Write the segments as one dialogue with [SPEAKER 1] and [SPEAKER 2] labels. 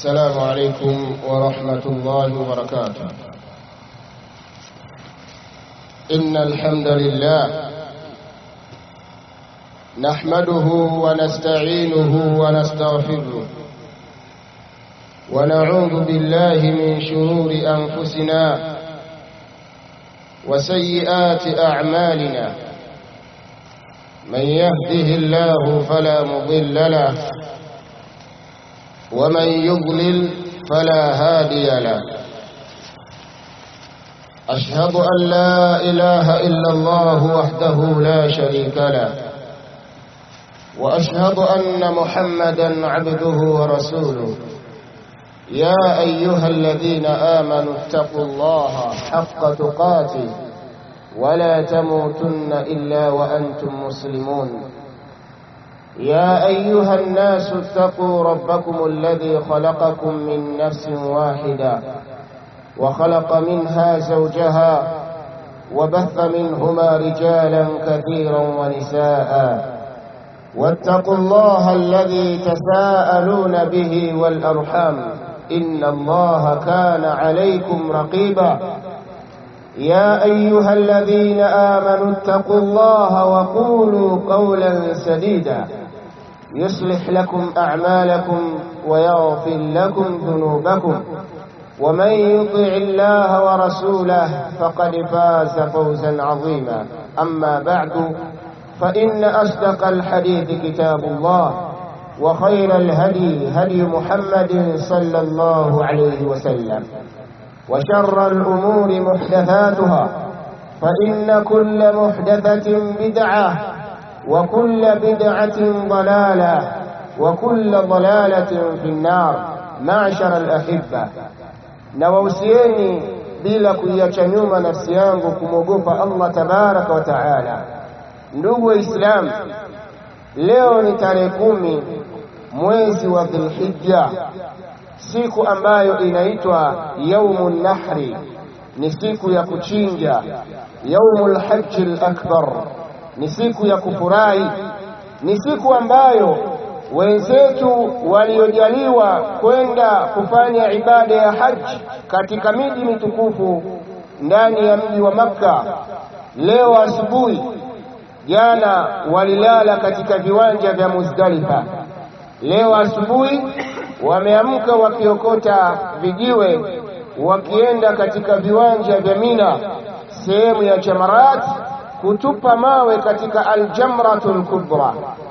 [SPEAKER 1] السلام عليكم ورحمة الله وبركاته إن الحمد لله نحمده ونستعينه ونستغفره ونعوذ بالله من شرور أنفسنا وسيئات أعمالنا من يهده الله فلا مضل له ومن يضلل فلا هادي له أشهد أن لا إله إلا الله وحده لا شريك له وأشهد أن محمدا عبده ورسوله يا أيها الذين آمنوا اتقوا الله حق تقاته ولا تموتن إلا وأنتم مسلمون يا أيها الناس اتقوا ربكم الذي خلقكم من نفس واحدة وخلق منها زوجها وبث منهما رجالا كثيرا ونساء واتقوا الله الذي تساءلون به والأرحام إن الله كان عليكم رقيبا يا أيها الذين آمنوا اتقوا الله وقولوا قولا سديدا يصلح لكم أعمالكم ويغفر لكم ذنوبكم ومن يطع الله ورسوله فقد فاز فوزا عظيما أما بعد فإن أصدق الحديث كتاب الله وخير الهدي هدي محمد صلى الله عليه وسلم وشر الأمور محدثاتها فإن كل محدثة بدعة وكل بدعة ضلالة وكل ضلالة في النار معشر الأحبة نووسيني bila kuiacha nyuma nafsi yangu kumwogopa Allah tabaraka wa taala. Ndugu Waislamu, leo ni tarehe kumi mwezi wa Dhulhijja, siku ambayo inaitwa yaumu nahri, ni siku ya kuchinja, yaumu lhaji lakbar, ni siku ya kufurahi, ni siku ambayo wenzetu waliojaliwa kwenda kufanya ibada ya haji katika miji mitukufu ndani ya mji wa Makka, leo asubuhi, jana walilala katika viwanja vya Muzdalifa. Leo asubuhi wameamka wakiokota vijiwe wakienda katika viwanja vya Mina, sehemu ya Jamarat, kutupa mawe katika Aljamratul Kubra,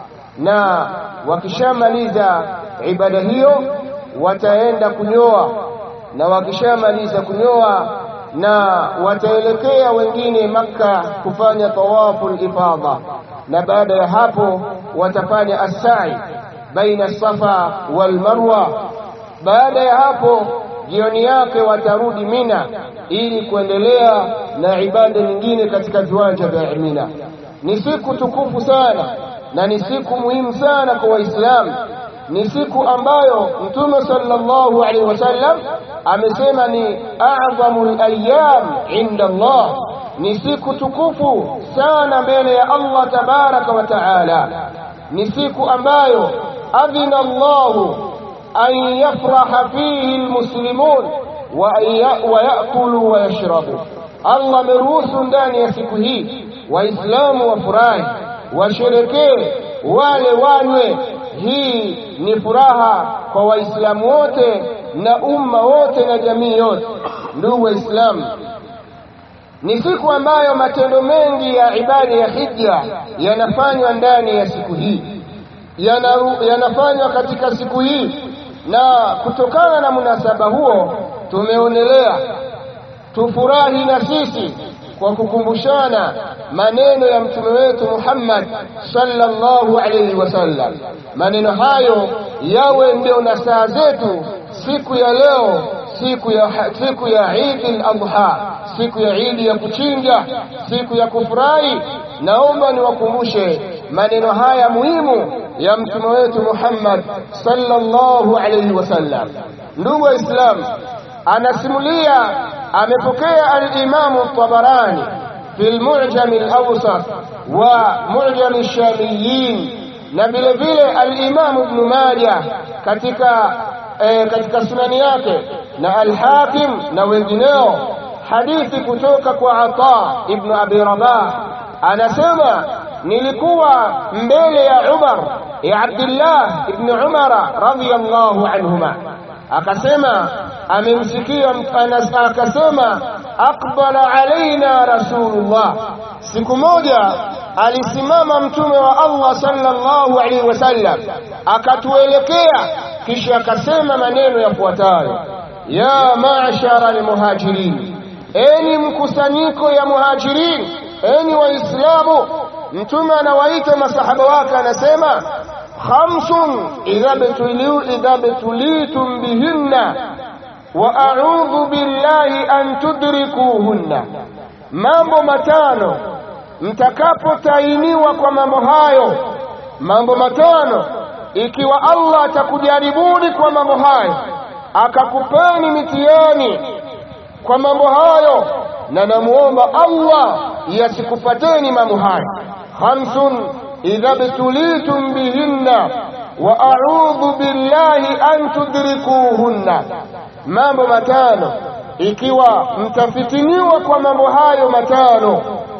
[SPEAKER 1] na wakishamaliza ibada hiyo wataenda kunyoa, na wakishamaliza kunyoa na wataelekea wengine Makka kufanya tawaful ifadha, na baada ya hapo watafanya as-sa'i baina Safa wal Marwa. Baada ya hapo jioni yake watarudi Mina ili kuendelea na ibada nyingine katika viwanja vya Mina. Ni siku tukufu sana na ni siku muhimu sana kwa Waislamu. Ni siku ambayo Mtume sallallahu alaihi wasallam amesema ni a'dhamul ayyam inda Allah, ni siku tukufu sana mbele ya Allah tabaraka wa taala. Ni siku ambayo adhina Allahu an yafraha fihi almuslimun wa yakulu wa yashrabu. Allah ameruhusu ndani ya siku hii Waislamu wafurahi, washerekee, wale wanywe. Hii ni furaha kwa Waislamu wote na umma wote na jamii yote. Ndugu Waislamu, ni siku ambayo matendo mengi ya ibada ya hija yanafanywa ndani ya siku hii yanafanywa katika siku hii, na kutokana na munasaba huo tumeonelea tufurahi na sisi kwa kukumbushana maneno ya mtume wetu Muhammad sallallahu alayhi wasallam. Maneno hayo yawe ndio na saa zetu siku ya leo, siku ya siku ya Eid al-Adha, siku ya Eid ya kuchinja, siku ya kufurahi. Naomba niwakumbushe maneno haya muhimu ya mtume wetu Muhammad sallallahu alayhi wasallam. Ndugu Waislamu, anasimulia amepokea al-Imamu Tabarani fi al-Mu'jam al-Awsat wa Mu'jam ash-Shamiyin na vile vile al-Imamu Ibn Majah katika e, katika sunani yake na Al-Hakim na wengineo hadithi kutoka kwa Ata ibn Abi Rabah anasema nilikuwa mbele ya Umar ya Abdullah ibn Umar radhiyallahu anhuma akasema amemsikia akasema aqbala alaina rasulullah siku moja alisimama mtume wa Allah sallallahu alaihi wasallam akatuelekea kisha akasema maneno yafuatayo ya ma'shara almuhajirin eni mkusanyiko ya muhajirin eni waislamu mtume anawaita masahaba wake anasema khamsun idha btuliu idha btulitum bihinna wa a'udhu billahi an tudrikuhunna mambo matano mtakapotainiwa kwa mambo hayo mambo matano ikiwa Allah atakujaribuni kwa mambo hayo akakupeni mitihani kwa mambo hayo na namuomba Allah yasikupateni mambo hayo khamsun idha btulitum bihinna wa a'udhu billahi an tudrikuhunna mambo matano ikiwa mtafitiniwa kwa mambo hayo matano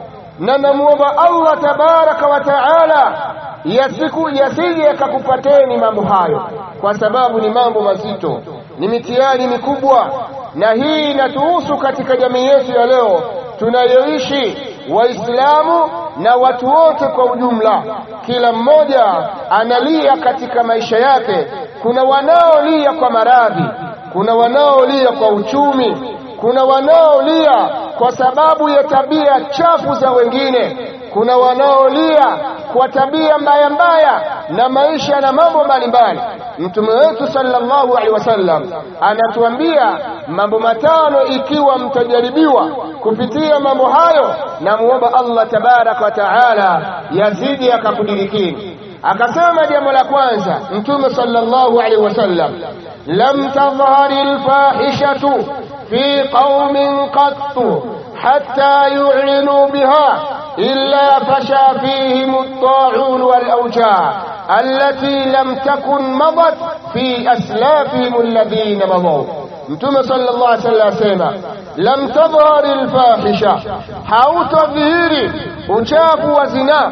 [SPEAKER 1] na namuomba Allah tabaraka wa taala yasiku yasije yakakupateni mambo hayo kwa sababu ni mambo mazito ni mitihani mikubwa na hii inatuhusu katika jamii yetu ya leo tunayoishi waislamu na watu wote kwa ujumla kila mmoja analia katika maisha yake kuna wanaolia kwa maradhi kuna wanaolia kwa uchumi kuna wanaolia kwa sababu ya tabia chafu za wengine kuna wanaolia kwa tabia mbaya mbaya na maisha na mambo mbalimbali mtume wetu sallallahu alaihi wasallam anatuambia mambo matano ikiwa mtajaribiwa kupitia mambo hayo na muomba Allah tabaraka wa taala yazidi akakudirikini akasema jambo la kwanza mtume sallallahu alaihi wasallam lam tadhhari alfahishatu fi qaumin qattu hatta yu'linu biha إلا فشى فيهم الطاعون والأوجاع التي لم تكن مضت في أسلافهم الذين مضوا mtume sallallahu alaihi wasallam asema lam tadhhari alfahisha hautadhihiri uchafu wa zinaa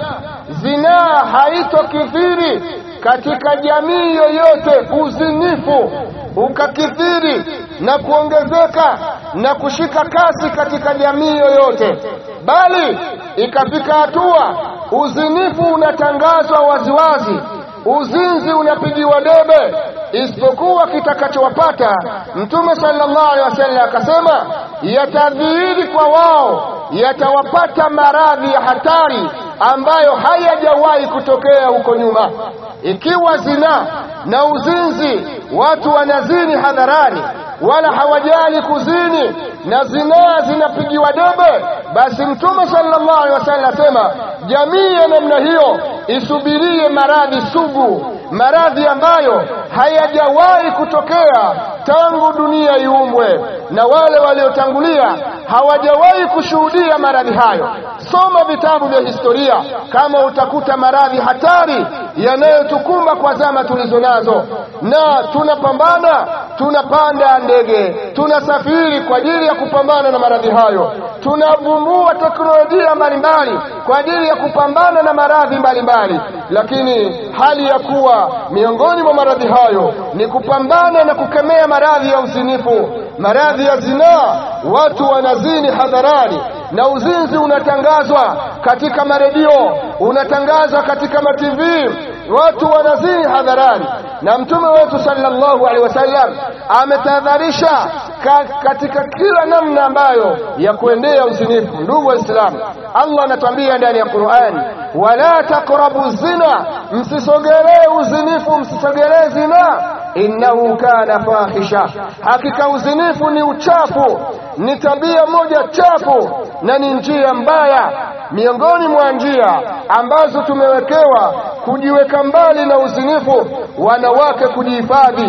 [SPEAKER 1] zinaa haitokithiri katika jamii yoyote uzinifu ukakithiri na kuongezeka na kushika kasi katika jamii yoyote bali ikafika hatua uzinifu unatangazwa waziwazi uzinzi unapigiwa debe isipokuwa kitakachowapata mtume sallallahu alaihi wasallam akasema yatadhihiri kwa wao yatawapata maradhi ya hatari ambayo hayajawahi kutokea huko nyuma ikiwa zina na uzinzi watu wanazini hadharani wala hawajali kuzini na zinaa zinapigiwa debe basi mtume sallallahu alaihi wasallam asema jamii ya namna hiyo isubirie maradhi sugu maradhi ambayo hayajawahi kutokea tangu dunia iumbwe na wale waliotangulia hawajawahi kushuhudia maradhi hayo soma vitabu vya historia kama utakuta maradhi hatari yanayotukumba kwa zama tulizo nazo na tunapambana tunapanda ndege tunasafiri kwa ajili ya kupambana na maradhi hayo tunavumbua teknolojia mbalimbali kwa ajili ya kupambana na maradhi mbalimbali lakini hali ya kuwa miongoni mwa maradhi hayo ni kupambana na kukemea maradhi ya uzinifu maradhi ya zinaa watu wanazini hadharani na uzinzi unatangazwa katika maredio unatangazwa katika matv watu wanazini hadharani na mtume wetu sallallahu alaihi wasallam ametahadharisha ka, katika kila namna ambayo ya kuendea uzinifu ndugu waislamu allah anatuambia ndani ya qurani wala taqrabu zina msisogelee uzinifu msisogelee zina innahu kana fahisha hakika uzinifu ni uchafu ni tabia moja chafu na ni njia mbaya miongoni mwa njia ambazo tumewekewa kujiweka mbali na uzinifu wanawake kujihifadhi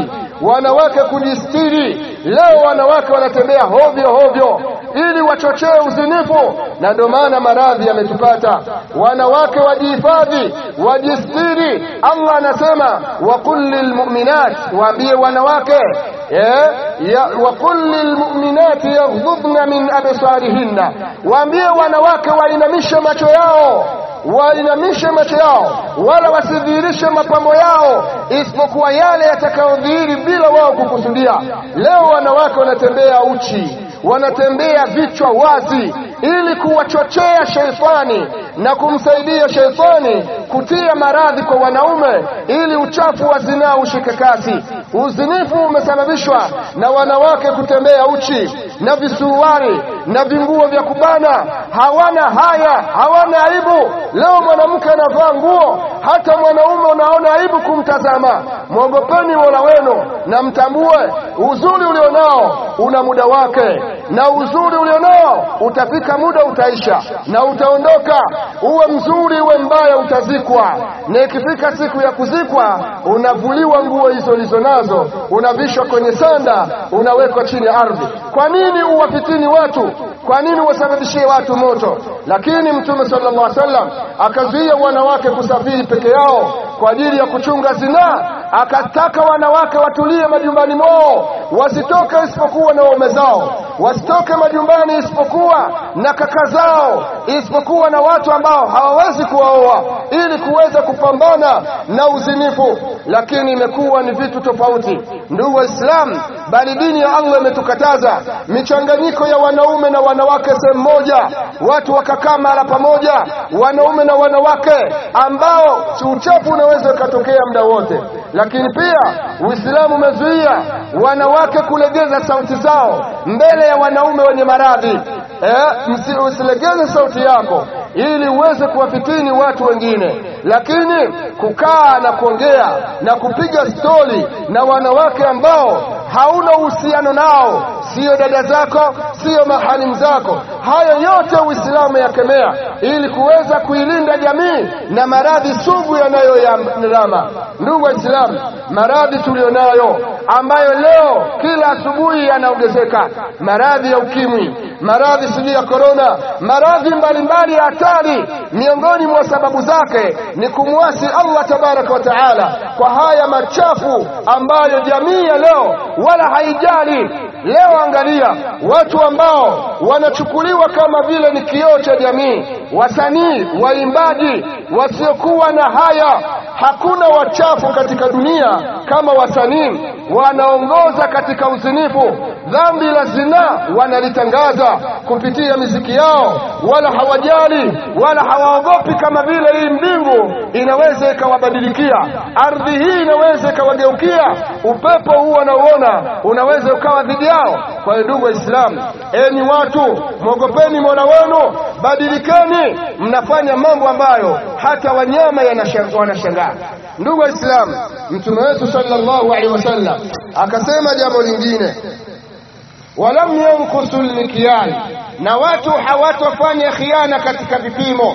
[SPEAKER 1] wanawake kujistiri. Leo wanawake wanatembea hovyo hovyo ili wachochee uzinifu, na ndio maana maradhi yametupata. Wanawake wajihifadhi, wajistiri. Allah anasema waqul lilmu'minat, waambie wanawake waqul lilmu'minati yaghdhudna min absarihinna, waambie wanawake wainamishe macho yao wainamishe macho yao, wala wasidhihirishe mapambo yao isipokuwa yale yatakayodhihiri bila wao kukusudia. Leo wanawake wanatembea uchi, wanatembea vichwa wazi, ili kuwachochea sheitani na kumsaidia sheitani kutia maradhi kwa wanaume, ili uchafu wa zinaa ushike kasi. Uzinifu umesababishwa na wanawake kutembea uchi na visuruari na vinguo vya kubana, hawana haya, hawana aibu. Leo mwanamke anavaa nguo, hata mwanaume unaona aibu kumtazama. Mwogopeni Mola wenu na mtambue uzuri ulionao una muda wake, na uzuri ulionao utafika muda utaisha na utaondoka. Uwe mzuri uwe mbaya, utazikwa, na ikifika siku ya kuzikwa unavuliwa nguo hizo ulizo nazo, unavishwa kwenye sanda, unawekwa chini ya ardhi. Kwa nini uwafitini watu? Kwa nini wasababishie watu moto? Lakini Mtume sallallahu alaihi wasallam akazuia wanawake kusafiri peke yao kwa ajili ya kuchunga zinaa, akataka wanawake watulie majumbani mwao, wasitoke isipokuwa na waume zao, wasitoke majumbani isipokuwa na kaka zao, isipokuwa na watu ambao hawawezi kuwaoa, ili kuweza kupambana na uzinifu. Lakini imekuwa ni vitu tofauti, ndugu Waislamu, bali dini ya Allah imetukataza michanganyiko ya wanaume na wanawake sehemu moja, watu wakakaa mara pamoja, wanaume na wanawake, ambao uchafu unaweza ukatokea muda wote. Lakini pia Uislamu umezuia wanawake kulegeza sauti zao mbele ya wanaume wenye maradhi. Eh, usilegeze sauti yako ili uweze kuwafitini watu wengine, lakini kukaa na kuongea na kupiga stori na wanawake ambao hauna uhusiano nao, siyo dada zako, siyo mahalimu zako, hayo yote Uislamu yakemea ili kuweza kuilinda jamii na maradhi sugu yanayoyandama. Ndugu Waislamu, maradhi tulionayo ambayo leo kila asubuhi yanaongezeka, maradhi ya ukimwi, maradhi sijui ya korona, maradhi mbalimbali ya hatari. Miongoni mwa sababu zake ni kumwasi Allah tabaraka wa taala kwa haya machafu ambayo jamii ya leo wala haijali. Leo angalia watu ambao wanachukuliwa kama vile ni kioo cha jamii, wasanii, waimbaji wasiokuwa na haya. Hakuna wachafu katika dunia kama wasanii, wanaongoza katika uzinifu. Dhambi la zinaa wanalitangaza kupitia miziki yao, wala hawajali wala hawaogopi, kama vile hii mbingu inaweza ikawabadilikia, ardhi hii inaweza ikawageukia, upepo huu wanauona unaweza ukawa dhidi yao. Kwa hiyo ndugu Waislamu, enyi watu, mwogopeni Mola wenu, badilikeni. Mnafanya mambo ambayo hata wanyama wanashangaa. Ndugu Waislamu, Mtume wetu sallallahu alaihi wasallam akasema jambo lingine, walam yankusu lmikyal, na watu hawatofanya khiana katika vipimo,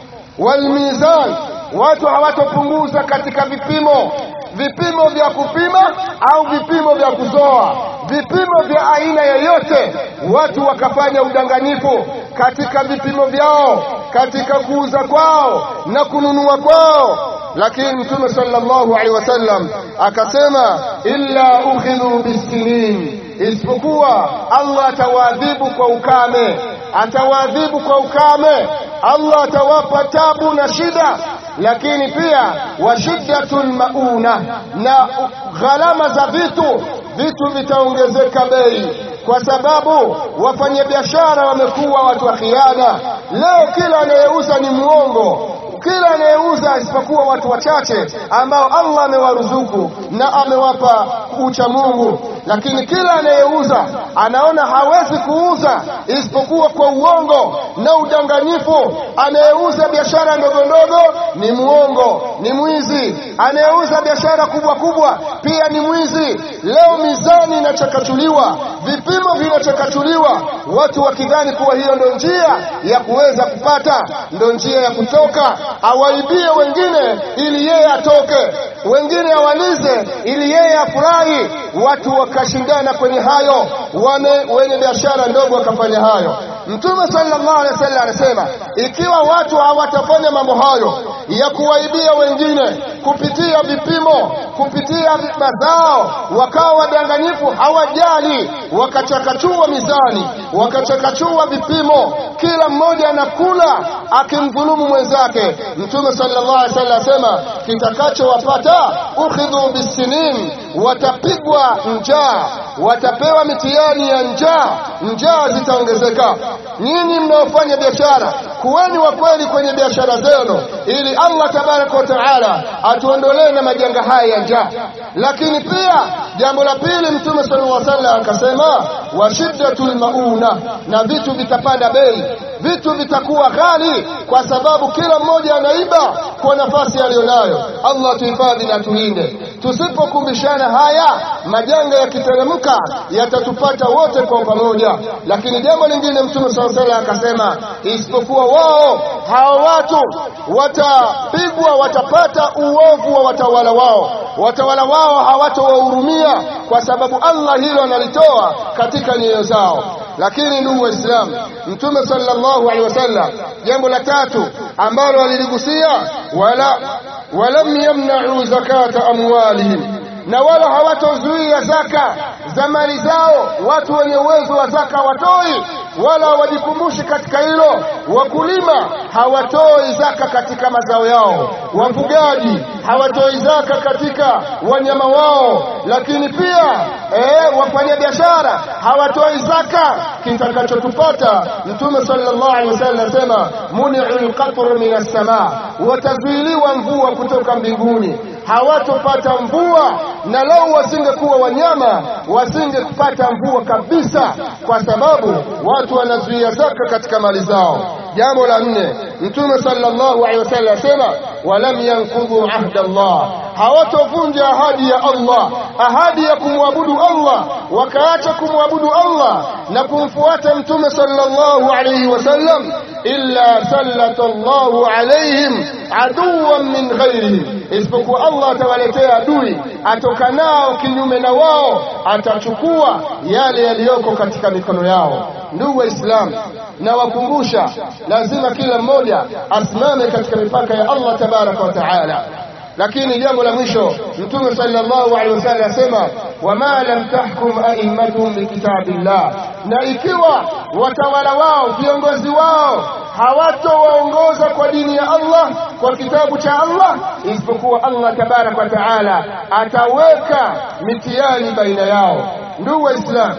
[SPEAKER 1] walmizan, watu hawatopunguza katika vipimo vipimo vya kupima au vipimo vya kuzoa, vipimo vya aina yoyote. Watu wakafanya udanganyifu katika vipimo vyao, katika kuuza kwao na kununua kwao. Lakini Mtume sallallahu alaihi wasallam akasema, illa ukhidhu bisinin, isipokuwa Allah atawaadhibu kwa ukame, atawaadhibu kwa ukame. Allah atawapa tabu na shida lakini pia wa shiddatul mauna, na gharama za vitu, vitu vitaongezeka bei, kwa sababu wafanyabiashara wamekuwa watu wa khiana. Leo kila anayeuza ni mwongo, kila anayeuza isipokuwa watu wachache ambao Allah amewaruzuku na amewapa ucha Mungu. lakini kila anayeuza anaona hawezi kuuza isipokuwa kwa uongo na udanganyifu. Anayeuza biashara ndogo ndogo ni muongo, ni mwizi. Anayeuza biashara kubwa kubwa pia ni mwizi. Leo mizani inachakachuliwa, vipimo vinachakachuliwa, watu wakidhani kuwa hiyo ndo njia ya kuweza kupata, ndo njia ya kutoka, awaibie wengine ili yeye atoke, wengine awalize ili yeye afurahi. Watu wakashindana kwenye hayo, wame wenye biashara ndogo wakafanya hayo. Mtume sallallahu alaihi wasallam anasema ikiwa watu hawatafanya mambo hayo ya kuwaibia wengine kupitia vipimo, kupitia mazao, wakawa wadanganyifu, hawajali, wakachakachua mizani, wakachakachua vipimo, kila mmoja anakula akimdhulumu mwenzake. Mtume sallallahu alaihi wasallam anasema kitakachowapata ukhidhu bisinin, watapigwa njaa, watapewa mitihani ya njaa, njaa zitaongezeka. Nyinyi mnaofanya biashara, kuweni wa kweli kwenye biashara zenu, ili Allah tabaraka wa taala atuondolee na majanga haya ya njaa. Lakini pia jambo la pili, Mtume sallallahu alaihi wasallam akasema, wa shiddatul mauna, na vitu vitapanda bei, vitu vitakuwa ghali, kwa sababu kila mmoja anaiba kwa nafasi aliyonayo. Allah tuhifadhi na tulinde. Tusipokumbishana haya, majanga yakiteremka yatatupata wote kwa pamoja. Lakini jambo lingine, Mtume sallallahu alaihi wasallam akasema, isipokuwa wao hao watu watapigwa, watapata uovu wa watawala wao, watawala wao hawatowahurumia kwa sababu Allah hilo analitoa katika nyoyo zao. Lakini ndugu Waislamu, Mtume sallallahu alaihi wasallam, jambo la tatu ambalo aliligusia, wala walam yamna'u zakata amwalihim, na wala hawatozuia zaka za mali zao. Watu wenye uwezo wa zaka watoi wala hawajikumbushi katika hilo. Wakulima hawatoi zaka katika mazao yao, wafugaji hawatoi zaka katika wanyama wao, lakini pia eh, wafanyabiashara hawatoi zaka. Kitakachotupata, Mtume sallallahu alaihi wasallam anasema muni'ul qatru minas samaa, watazuiliwa mvua kutoka mbinguni hawatopata mvua, na lau wasingekuwa wanyama wasingepata mvua kabisa, kwa sababu watu wanazuia zaka katika mali zao. Jambo la nne, Mtume sallallahu alaihi wasallam asema walam yankudhu ahda Allah, hawatovunja ahadi ya Allah, ahadi ya kumwabudu Allah, wakaacha kumwabudu Allah na kumfuata Mtume sallallahu alaihi wasallam, illa sallata Allahu alaihim aduwan min ghairihim, isipokuwa Allah atawaletea adui atokanao kinyume na wao, atachukua yale yaliyoko katika mikono yao. Ndugu Waislamu, nawakumbusha lazima kila mmoja asimame katika mipaka ya Allah tabaraka wa taala. Lakini jambo la mwisho, Mtume sallallahu alaihi wasallam asema wama lam tahkum a'immatuhum bikitabillah, na ikiwa watawala wao viongozi wao hawatowaongoza kwa dini ya Allah kwa kitabu cha Allah, isipokuwa Allah tabaraka wa taala ataweka mitihani baina yao. Ndugu Waislamu,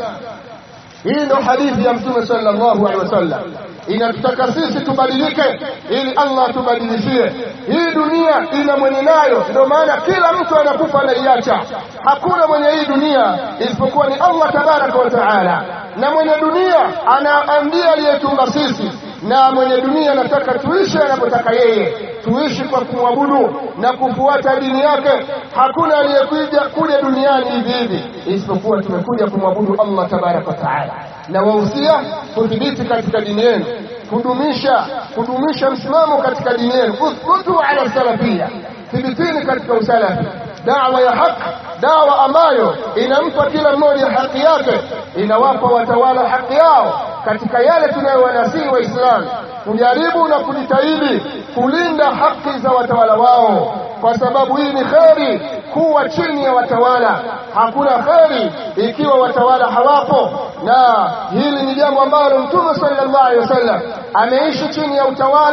[SPEAKER 1] hii ndo hadithi ya Mtume sallallahu alaihi wasallam inatutaka sisi tubadilike, ili Allah atubadilishie. Hii dunia ina mwenye nayo, ndio maana kila mtu anakufa anaiacha. Hakuna mwenye hii dunia isipokuwa ni Allah tabaraka wa taala, na mwenye dunia ana ndiye aliyetumba sisi na mwenye dunia anataka tuishi anapotaka yeye, tuishi kwa kumwabudu na kufuata dini yake. Hakuna aliyekuja kuja duniani hivi hivi, isipokuwa tumekuja kumwabudu Allah tabaraka wa taala. Na wahusia kudhibiti katika dini yenu, kudumisha kudumisha msimamo katika dini yenu, uthbutu ala salafia, thibitini katika usalafi dawa ya haki, dawa ambayo inampa kila mmoja haki yake, inawapa watawala haki yao katika yale tunayowanasihi Waislamu kujaribu na kujitahidi kulinda haki za watawala wao, kwa sababu hii ni kheri kuwa chini ya watawala. Hakuna kheri ikiwa watawala hawapo, na hili ni jambo ambalo Mtume sallallahu alaihi wasallam ameishi chini ya utawala,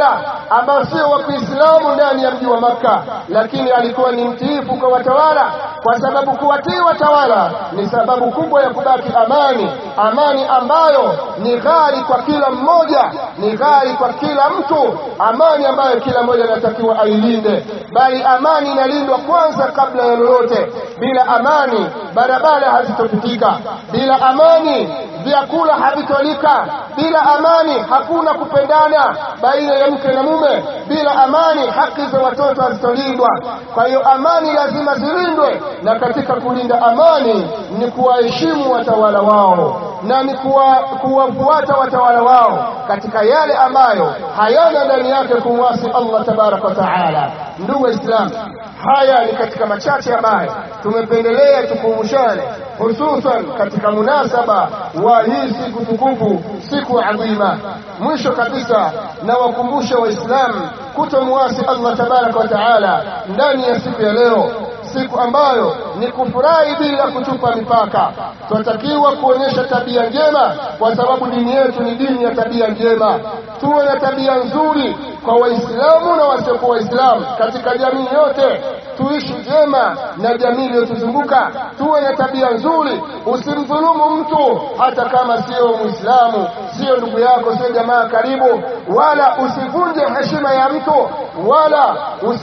[SPEAKER 1] ambao sio wa Kiislamu ndani ya mji wa Makka, lakini alikuwa ni mtiifu kwa watawala, kwa sababu kuwatii watawala ni sababu kubwa ya kubaki amani, amani ambayo ni ghali kwa kila mmoja, ni ghali kwa kila mtu, amani ambayo kila mmoja anatakiwa ailinde, bali amani inalindwa kwanza kabla ya lolote. Bila amani barabara hazitopitika, bila amani vyakula havitolika, bila amani hakuna kupendana baina ya mke na mume, bila amani haki za watoto hazitolindwa. Kwa hiyo amani lazima zilindwe, na katika kulinda amani ni kuwaheshimu watawala wao na ni kuwafuata watawala wao katika yale ambayo hayana ndani yake kumwasi Allah tabaraka wa taala. Ndugu Waislamu, haya ni katika machache ambayo tumependelea tukumbushane, hususan katika munasaba wa hii siku tukufu, siku adhima. Mwisho kabisa, na wakumbusha Waislamu kutomwasi Allah tabaraka wa taala ndani ya siku ya leo siku ambayo ni kufurahi bila kuchupa mipaka. Tunatakiwa kuonyesha tabia njema, kwa sababu dini yetu ni dini ya tabia njema. Tuwe na tabia nzuri kwa Waislamu na wasiokuwa Waislamu katika jamii yote, tuishi njema na jamii iliyotuzunguka. Tuwe na tabia nzuri, usimdhulumu mtu hata kama sio Muislamu, sio ndugu yako, sio jamaa karibu, wala usivunje heshima ya mtu, wala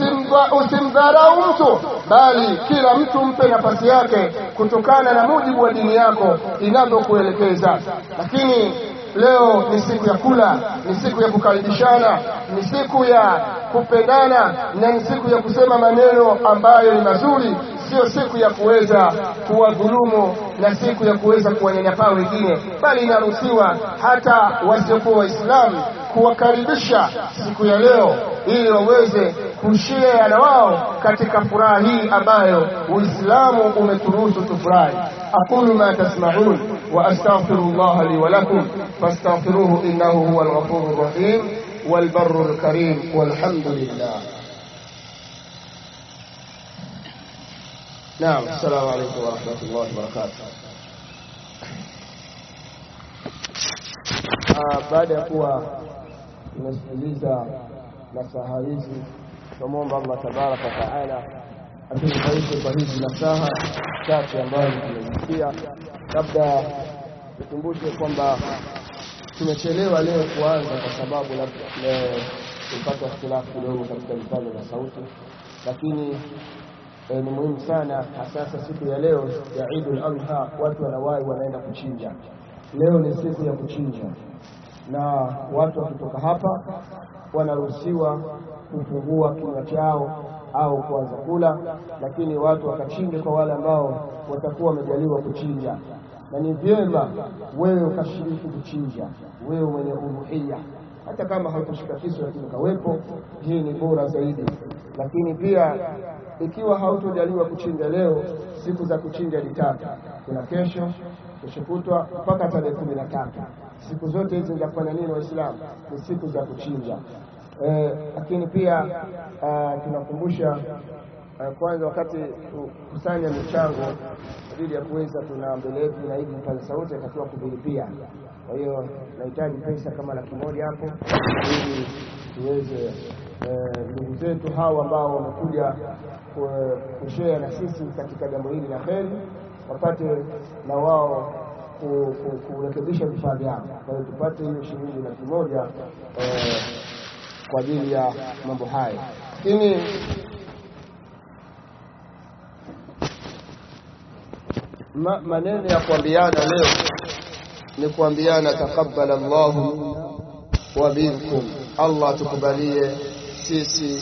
[SPEAKER 1] usimdharau mtu, bali kila mtu mpe nafasi yake kutokana na mujibu wa dini yako inavyokuelekeza. Lakini leo ni siku ya kula, ni siku ya kukaribishana, ni siku ya kupendana na ni siku ya kusema maneno ambayo ni mazuri, sio siku ya kuweza kuwadhulumu na siku ya kuweza kuwanyanyapaa wengine, bali inaruhusiwa hata wasiokuwa Waislamu kuwakaribisha siku ya leo ili waweze kushare na wao katika furaha hii ambayo Uislamu umeturuhusu tufurahi. aqulu ma tasma'un wa astaghfirullah li wa lakum fastaghfiruhu innahu huwal ghafurur rahim wal barrul karim walhamdulillah. Naam, assalamu alaykum wa rahmatullahi wa barakatuh. Baada ya kuwa tumesikiliza nasaha hizi, tunamwomba Allah tabaraka wa taala atunufaishe kwa hizi nasaha chache ambazo tumezisikia. Labda tukumbushe kwamba tumechelewa leo kuanza kwa sababu labda tulipata ikhtilafu kidogo katika vipande vya sauti, lakini E, ni muhimu sana hasasa siku ya leo ya Eidul Adha, watu wanawahi wanaenda kuchinja. Leo ni siku ya kuchinja, na watu wakitoka hapa wanaruhusiwa kufungua kinywa chao au kuanza kula, lakini watu wakachinje kwa wale ambao watakuwa wamejaliwa kuchinja, na ni vyema wewe ukashiriki kuchinja, wewe mwenye uluhia hata kama haukushika kisu lakini kawepo, hii ni bora zaidi. Lakini pia ikiwa hautojaliwa kuchinja leo, siku za kuchinja ni tatu, kuna kesho, kesho kutwa mpaka tarehe kumi na tatu. Siku zote hizi za kufanya nini Waislamu? Ni siku za kuchinja. Eh, lakini pia uh, tunakumbusha uh, kwanza wakati kusanya michango ajili ya kuweza, tuna mbele yetu na hivi vipaza sauti atakiwa kuvilipia kwa hiyo nahitaji pesa kama laki moja hapo ili tuweze ndugu zetu hawa ambao wamekuja kushare na sisi katika jambo hili la kheri wapate na wao kurekebisha vifaa vyao. Kwa hiyo tupate hiyo shilingi laki moja kwa ajili ya mambo haya, lakini ma, maneno ya kuambiana leo ni kuambiana taqabbal Allahu wa minkum, Allah tukubalie sisi